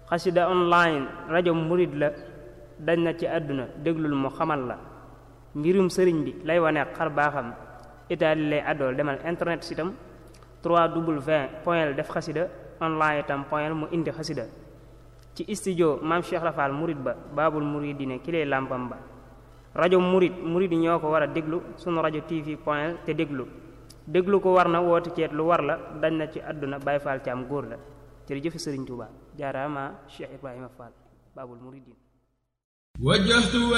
xasida online rajo murid la dañ na ci àdduna déglul mu xamal la mbirum sëriñ bi lay wane xar baaxam itaali lay àddool demal internet sitam 3w point def xasida online itam point mu indi xasida ci studio maam Cheikh Rafal murid ba baabul muridine ki lay làmpam ba rajo murid murid yi ñoo ko war a déglu sunu rajo tv point te déglu déglu ko war na woote ceet lu war la dañ na ci àdduna Baay Faal ci am góor la jërëjëf Sëriñ Tuuba jaaraama Cheikh Ibrahima Fall baabul muridin وجهت